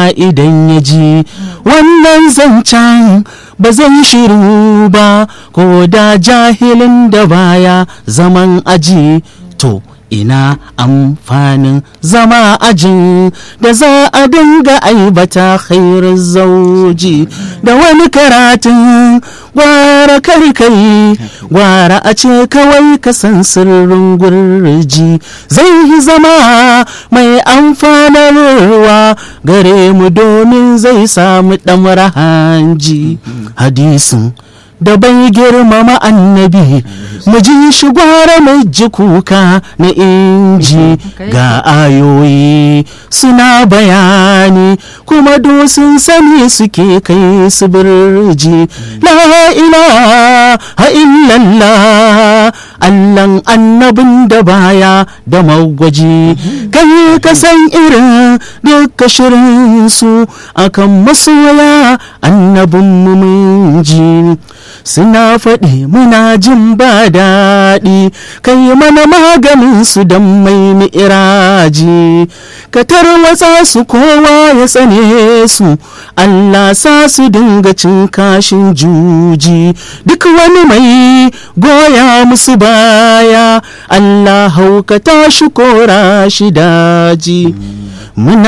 duniya idan ya ji wannan zancen ba zai shiru ba ko da jahilin da baya zaman aji to ina amfanin zama ajin da za a dinga aibata khairar zauji da wani karatun gwara karkai gwara a ce kawai ka san sirrin gurji zai yi zama mai amfanarwa gare mu domin zai samu ɗamar hanji hadisin da bai girmama annabi mu ji shi gwara mai ji kuka na inji ga ayoyi suna bayani kuma sun sani suke kai su birji la ilaha illallah allan annabin da baya da magwaji kai ka san irin duka shirin su akan masoya annabin mu mun ji suna faɗi muna jin ba daɗi kai mana maganin su don mai mi'iraji ka tarwatsa su kowa ya tsane su Allah sa su dinga cin kashin juji duk wani mai goya musu baya Allah haukata shi kora shi daji muna